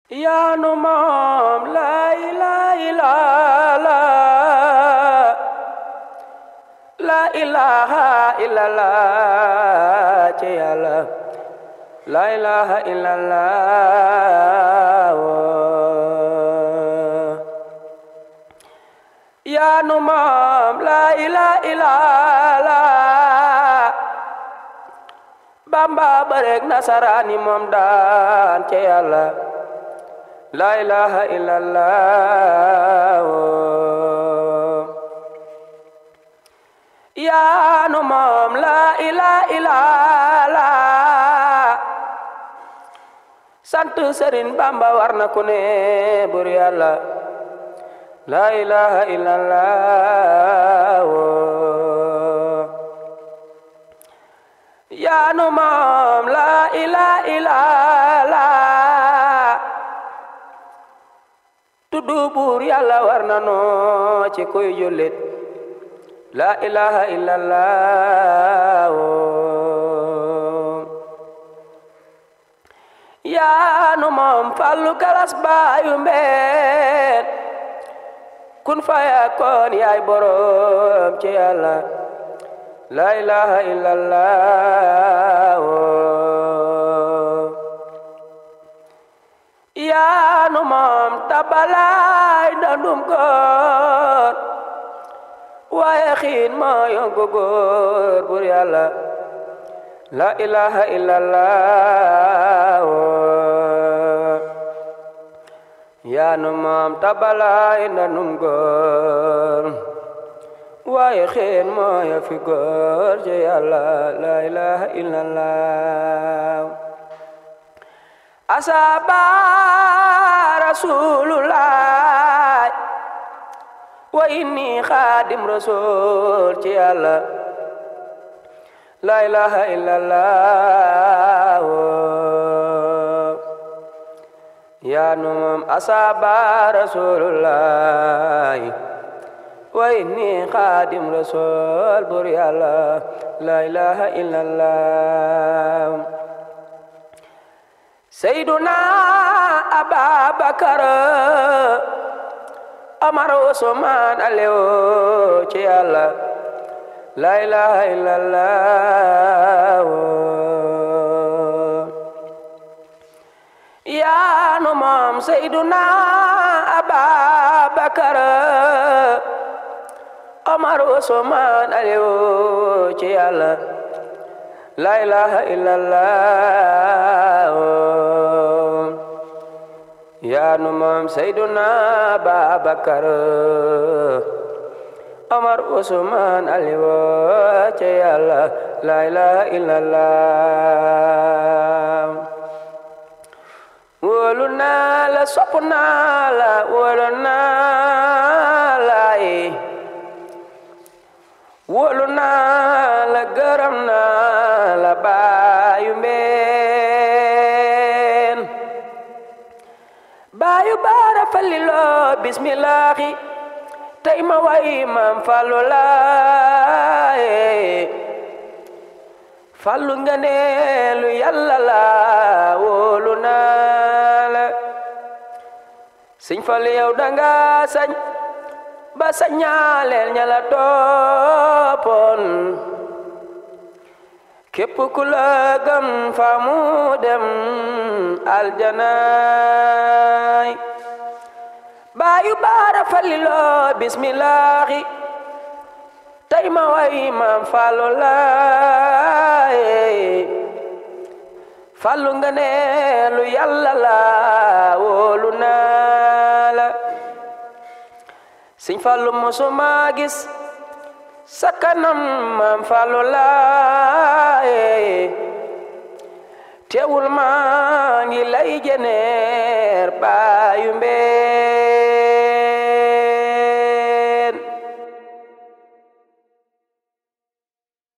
yaa nu moom laa ilaaha illallaah laa ilaaha illallaah ci yàlla laa ilaaha illallaah yaa nu moom laa ilaaha illallaah bamba barek nasaraani moom daan ci yàlla laa ilaaha illallaah yaa nu moom laa ilaaha illallaah sant Sëriñ Bamba war na ku ne bur yàlla laa ilaaha illallaah yaa nu moom laa ilaaha illallaah tuddu buur yàlla war na noo ci kuy jullit laa ilaaha illallaah yaa nu moom fallu galas baayu mbeen kun fayakoon yaay boroom ci yàlla laa ilaaha illallaah yaa nu moom tabalaay dandum góor waaye xiin moo yongu góor bur yàlla laa ilaaha illallaah yaa nu moom tabalaay dandum góor waaye xeen mooya fi góor ci yàlla laa ilaaha illallah asaba rasulullah wa inni xaadim rasul ci yàlla laa ilaaha illallah yaa nu moom asaba rasulullah wa inni xaadim rasul bur yàlla laa ilaaha illallah seyduna ababakar amar usmaan alewo ci yàlla laa ilaaha illallah yaa nu moom seyduna ababakar Omar Usmaan Aliyu ci yàlla laa ilaaha illallah yaa nu moom Seyduna Babakar Omar Usmaan Aliyu ci yàlla laa ilaaha illallah wóolu naa la sopp naa la wóolu naa la wóolu naa la gërëm naa la baayu mbeen baayu baara faliloo bismillaahi tey ma way maam fallu laaye fallu nga neelu yàlla la wóolu naa la siñ fallu yow danga sañ ba sañaaleel ña la toppoon képp ku la gëm fa mu dem aljanaay baayu baara faliloo bismillaahi tey ma way maam fallu laaye fallu nga ne lu yàlla la wóolu naa la siñ fallu musuma gis sa kanam maam fallu laaye teewul maa ngi lay jeneer baayu mbee